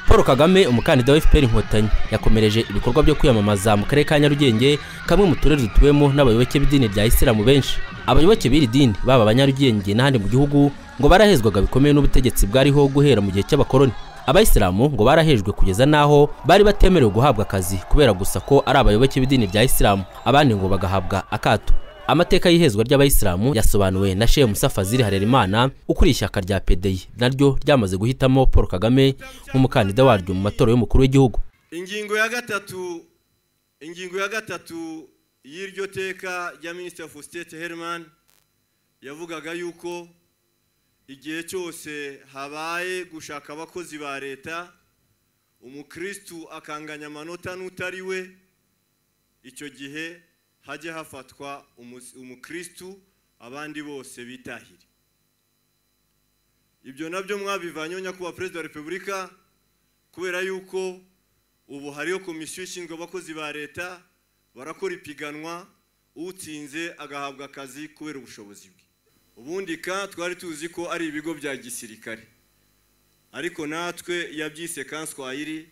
paul kagame umukandida wa fpr inkotanyi yakomereje ibikorwa byo kwiyamamaza mu karere ka nyarugenge kamwe mu turere dutuwemo n'abayoboke b'idini rya isilamu benshi abayoboke b'iri dini baba abanyarugenge n'ahandi mu gihugu ngo barahezwaga bikomeye n'ubutegetsi bwariho guhera mu gihe cy'abakoloni abayisilamu ngo barahejwe kugeza n'aho bari batemerewe guhabwa akazi kubera gusa ko ari abayoboke b'idini rya isilamu abandi ngo bagahabwa akato amateka y'ihezwa ry'abayisilamu yasobanuwe na shehe musa fazili harerimana ukuriye ishyaka rya pedeyi naryo ryamaze guhitamo paul kagame nk'umukandida waryo mu matora y'umukuru w'igihugu ingingo ya gatatu ingingo ya gatatu y'iryo teka rya minisitiri ofu sitete herimani yavugaga yuko igihe cyose habaye gushaka abakozi ba leta umukirisitu akanganya amanota n'utari we icyo gihe hajye hafatwa umukirisitu abandi bose bitahire ibyo nabyo mwabivanyeho nyakubahwa perezida wa repubulika kubera yuko ubu hariho komisiyo ishinzwe abakozi ba leta barakora ipiganwa utsinze agahabwa akazi kubera ubushobozi bwe ubundi ka twari tuzi ko ari ibigo bya gisirikare ariko natwe yabyise kanswayiri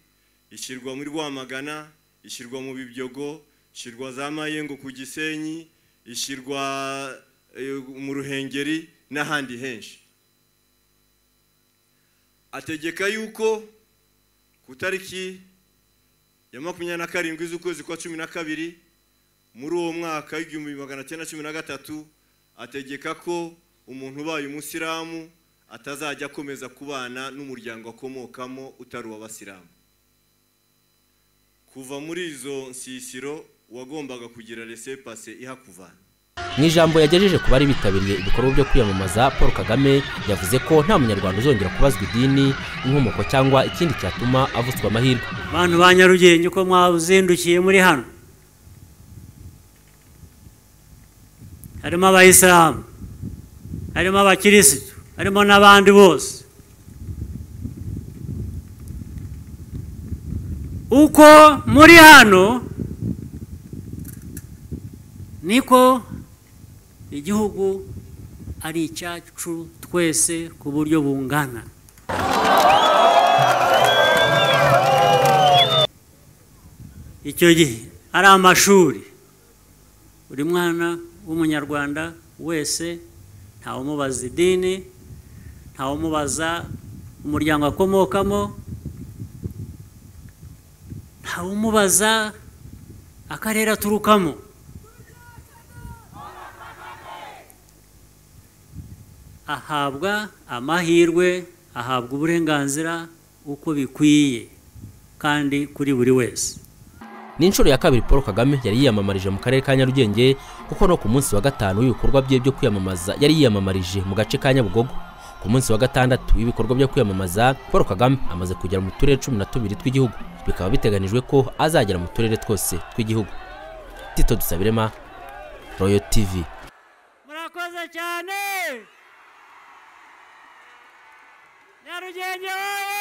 ishyirwa muri rwamagana ishyirwa mu bibyogo ishyirwa za mayengo ku gisenyi ishyirwa mu ruhengeri n'ahandi henshi ategeka yuko ku tariki ya makumyabiri na karindwi z'ukwezi kwa cumi na kabiri muri uwo mwaka w'igihumbi magana cyenda cumi na gatatu ategeka ko umuntu ubaye umusilamu atazajya akomeza kubana n'umuryango akomokamo utari uw'abasilamu kuva muri izo nsisiro wagombaga kugira resepase ihakuvana mu ijambo yagejeje ku bari bitabiriye ibikorwa byo kwiyamamaza paul kagame yavuze ko nta munyarwanda uzongera kubazwa idini inkomoko cyangwa ikindi cyatuma avutswa amahirwe bantu ba nyarugenge ko mwazindukiye muri hano harimo abayisilamu harimo abakirisitu harimo n'abandi bose uko muri hano niko igihugu ari icyacu twese ku buryo bungana icyo gihe ari amashuri buri mwana w'umunyarwanda wese ntawumubaza idini ntawumubaza umuryango akomokamo ntawumubaza akarere aturukamo ahabwa amahirwe ahabwa uburenganzira uko bikwiye kandi kuri buri wese ni inshuro ya kabiri paul kagame yari yiyamamarije mu karere ka nyarugenge kuko no ku munsi wa gatanu w'ibikorwa bye byo kwiyamamaza yari yiyamamarije mu gace ka nyabugogo ku munsi wa gatandatu w'ibikorwa byo kwiyamamaza paul kagame amaze kugera mu turere cumi na tubiri tw'igihugu bikaba biteganijwe ko azagera mu turere twose tw'igihugu tito dusabirema royo tv murakoze cyane nyarugenge wowe